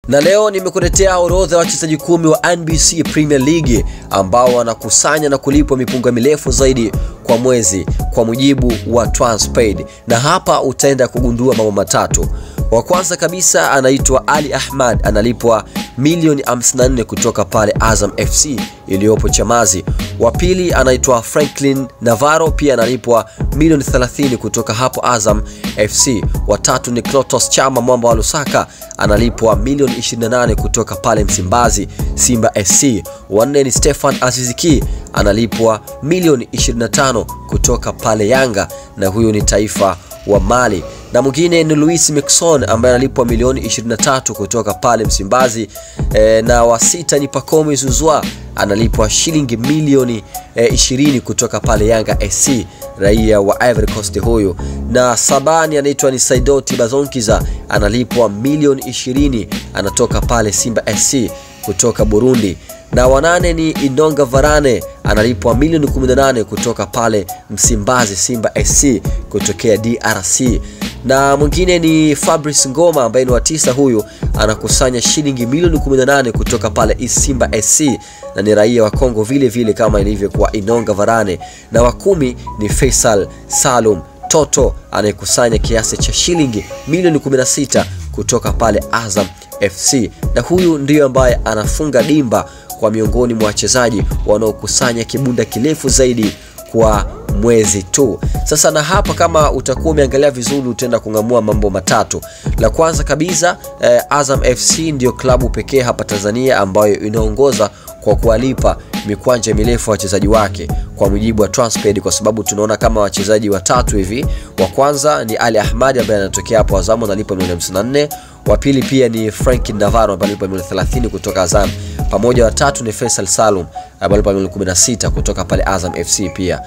na leo nimekuletea orodha ya wachezaji kumi wa NBC Premier League ambao wanakusanya na kulipwa mipunga mirefu zaidi kwa mwezi kwa mujibu wa Transpaid, na hapa utaenda kugundua mambo matatu. Wa kwanza kabisa anaitwa Ali Ahmad, analipwa milioni 54 kutoka pale Azam FC iliyopo Chamazi. Wa pili anaitwa Franklin Navarro, pia analipwa milioni 30 kutoka hapo Azam FC. Wa tatu ni Clatous Chama mwamba wa Lusaka, analipwa milioni 28 kutoka pale Msimbazi Simba SC. Wa nne ni Stefan Aziziki, analipwa milioni 25 kutoka pale Yanga, na huyu ni taifa wa Mali na mwingine ni Luis Mixon ambaye analipwa milioni 23 kutoka pale Msimbazi e, na wa sita ni Pacome Zuzwa analipwa shilingi milioni e, 20 kutoka pale Yanga SC, raia wa Ivory Coast huyu, na sabani anaitwa ni Saidoti Bazonkiza analipwa milioni 20 anatoka pale Simba SC kutoka Burundi na wanane ni Inonga Varane analipwa milioni 18 kutoka pale Msimbazi Simba SC kutokea DRC na mwingine ni Fabrice Ngoma ambaye ni wa tisa, huyu anakusanya shilingi milioni 18 kutoka pale Simba SC na ni raia wa Kongo vile vile kama ilivyokuwa Inonga Varane, na wa kumi ni Faisal Salum Toto anayekusanya kiasi cha shilingi milioni 16 kutoka pale Azam FC, na huyu ndiyo ambaye anafunga dimba kwa miongoni mwa wachezaji wanaokusanya kibunda kirefu zaidi kwa mwezi tu. Sasa na hapa, kama utakuwa umeangalia vizuri, utaenda kung'amua mambo matatu. La kwanza kabisa eh, Azam FC ndiyo klabu pekee hapa Tanzania ambayo inaongoza kwa kuwalipa mikwanja mirefu wachezaji wake kwa mujibu wa Transpaid, kwa sababu tunaona kama wachezaji watatu hivi. Wa kwanza ni Ali Ahmad ambaye anatokea hapo Azam analipa milioni 54. Wa pili pia ni Franklin Navarro ambaye analipa milioni 30 kutoka Azam, pamoja wa tatu ni Faisal Salum ambaye analipa milioni 16 kutoka pale Azam FC pia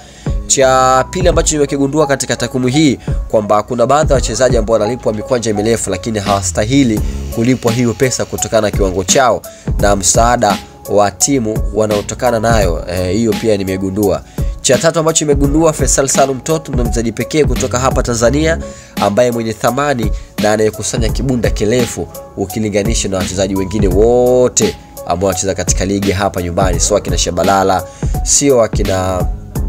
cha pili ambacho nimekigundua katika takwimu hii kwamba kuna baadhi ya wachezaji ambao wanalipwa mikwanja mirefu lakini hawastahili kulipwa hiyo pesa kutokana na kiwango chao na msaada wa timu wanaotokana nayo. Hiyo e, pia nimegundua. Cha tatu ambacho nimegundua, Faisal Salum Toto ndo mchezaji pekee kutoka hapa Tanzania ambaye mwenye thamani na anayekusanya kibunda kirefu ukilinganisha na wachezaji wengine wote ambao wanacheza katika ligi hapa nyumbani, sio akina Shabalala, sio akina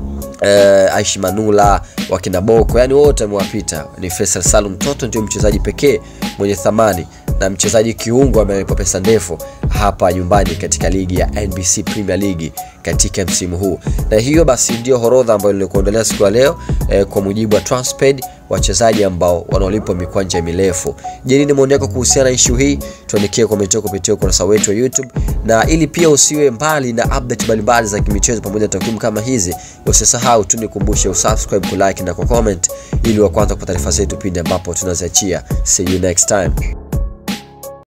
Uh, Aishi Manula wakina Boko, yani wote amewapita. Ni Faisal Salum Toto ndio mchezaji pekee mwenye thamani na mchezaji kiungo ambaye amelipwa pesa ndefu hapa nyumbani katika ligi ya NBC Premier League katika msimu huu. Na hiyo basi ndio horodha ambayo nilikuondolea siku ya leo eh, kwa mujibu wa Transpaid wachezaji ambao wanaolipwa mikwanja mirefu. Je, nini maoni yako kuhusiana na issue hii? Tuandikie comment yako kupitia ukurasa wetu wa YouTube, na ili pia usiwe mbali na update mbalimbali za kimichezo pamoja na takwimu kama hizi, usisahau tu nikumbushe usubscribe, kulike na kucomment ili wa kwanza kupata taarifa zetu pindi ambapo tunaziachia. See you next time.